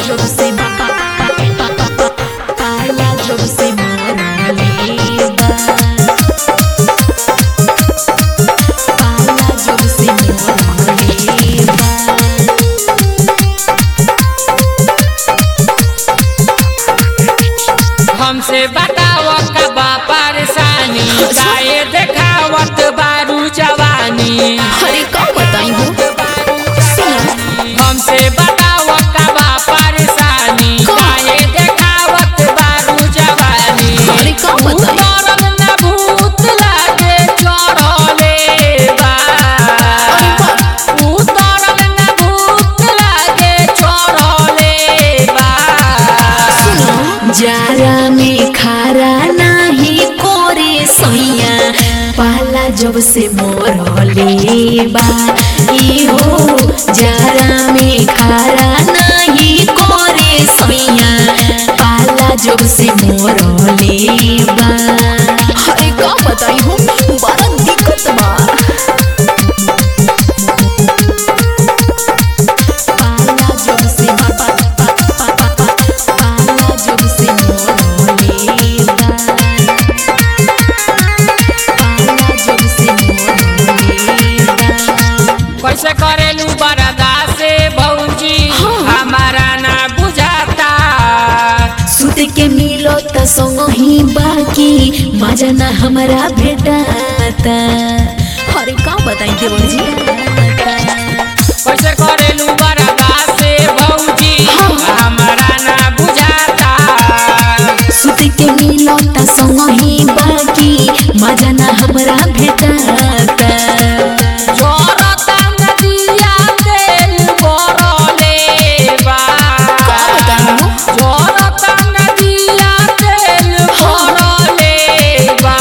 जब से पाला जब से मरले बा पाला जब से मरले बा हमसे बताव का बा परेशानी काहे देखावत बारू जवानी अरे का बताई हो हमसे बताव का बा परेशानी काहे देखावत बारू जवानी अरे का बताई उतरल न भूत लागे चढ़ले बा अरे बाप उतरल न भूत लागे चढ़ले बा जारा में खारा नाही कोरे सैया पाला जब से मोरले बा ई हो जारा में खारा नाही कोरे सैया पाला जब से मोरले बा अरे का बताई हो बड़ा दिक्कत बा पाला जब से पाला जब से मोरले बा पाला जब से मोरले बा कैसे करेलू बरदा से भौजी हाँ। हमारा ना बुझाता सुत के मिलो त संग ही बाकी मजा ना हमारा भेटाता अरे का बताई देवर जी कैसे करेलू बरदा से भौजी हाँ। हमारा ना बुझाता सुत के मिलो त संग ही बाकी मजा ना हमारा भेटाता जोरता नदिया तेल बरले बा का बताई जोरता नदिया तेल बरले बा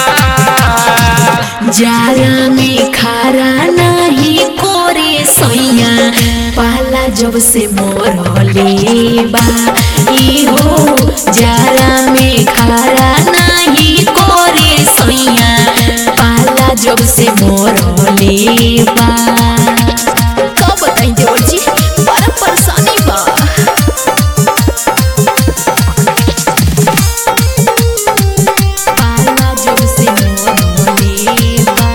जारा में खारा नाही कोरे सैया पाला जब से मोरले बा ई हो जारा में खारा नाही कोरे सैया पाला जब से मोरले बा का बताई देवर जी बड़ा परेशानी बा पाला जब से मोरले बा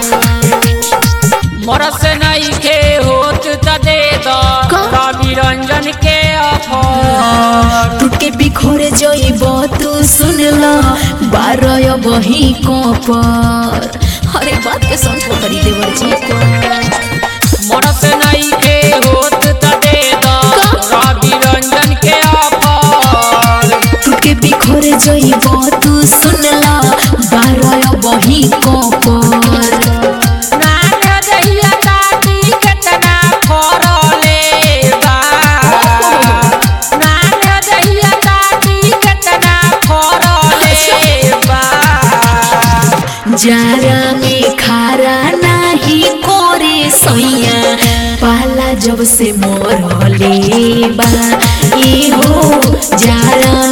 मरस नहीं के होत त दे दो का? रवि रंजन के अफर टूट के बिखोरे जइब तू सुन ल बारह बही कपर अरे बात के समझो करी देवर जी को मरस नहीं के होत त दे दो का? रवि रंजन के अफर टूट के बिखोरे जइब तू सुन ल बारह बही कपर नान दहिया काटी केतना फरले बा नान दहिया काटी केतना फरले बा जारा में खारा नाही कोरे सैया पाला जब से मोरले बा ई हो जारा